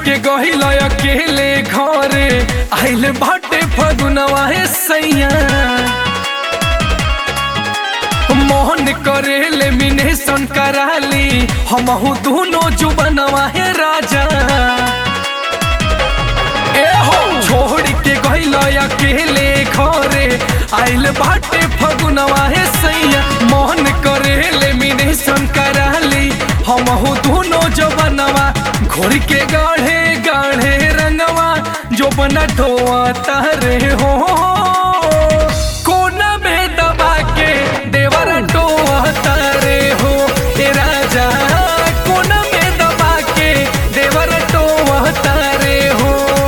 के गहिल अकेले घरे आइल बाटे फगुनवा हे सैया मोहन करेले मिनेशन कराली हमहू दोनों जुबनवा हे राजा ए हो छोड़ के गइल अकेले घरे आइल बाटे फगुनवा हे सैया मोहन करेले मिनेशन कराली हमहू दोनों जबनवा घोड़ के गाढ़े गाढ़े रंगवा जो बना ढोआ तारे हो कोना में दबा के देवर टोआ तारे हो ए राजा कोना में दबा के देवर टोआ तारे हो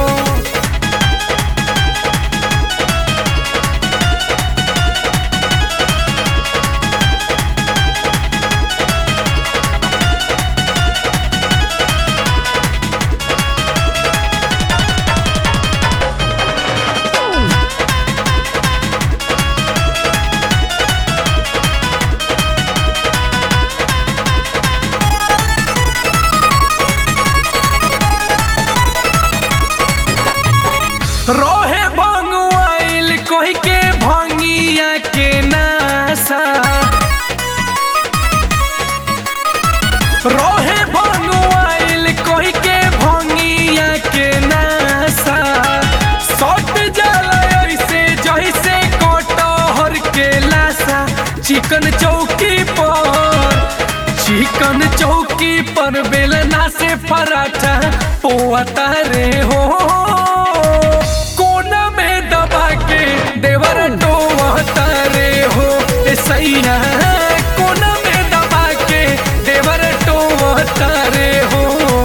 रोहे भंगुआइल कोई के भंगिया के नासा रोहे भंगुआइल कोई के भंगिया के नासा सट जाला ऐसे जैसे कटहर के लासा चिकन चौकी पर चिकन चौकी पर बेलना से पराठा पोता रे हो कोना में दबा के देवर टोता रे हो ए सैया कोना में दबा के देवर टोता रे हो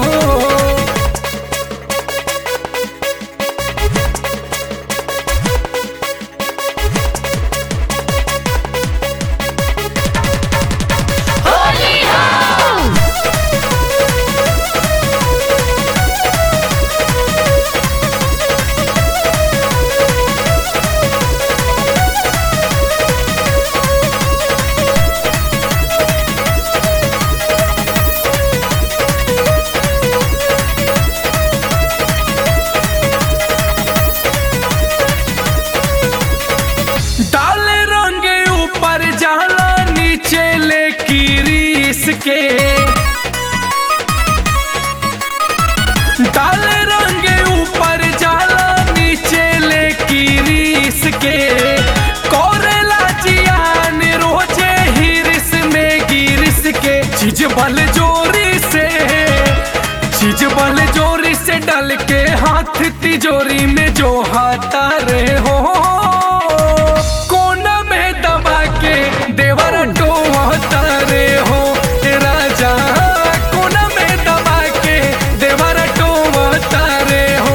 डाले रंग ऊपर जाला नीचे ले रीस के डाले रंग ऊपर जाला नीचे ले रीस के कोरेला जियान रोजे हिरिस में गिरिस के चीज बल जोरी से चीज बल जोरी से डाल के हाथ तिजोरी में जो हाथा रे हो कोना में दबा के देवर टोहता रे हो ए राजा कोना में दबा के देवर टोहता रे हो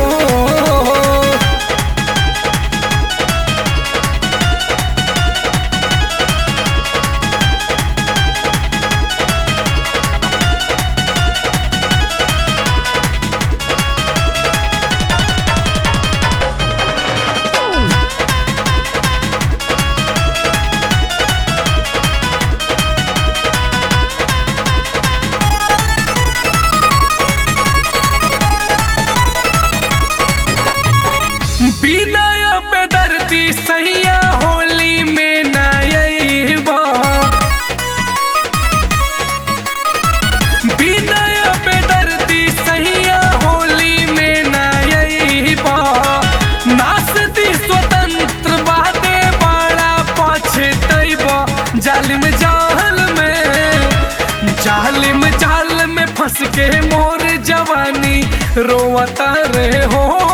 विनय बेदर्दी सैया होली में नयबा विनय बेदर्दी सैया होली में नयबा नासती स्वतंत्र बादे बड़ा पछतैबा जालिम जाल में जालिम जाल में फंस के मोर जवानी रोवता रे हो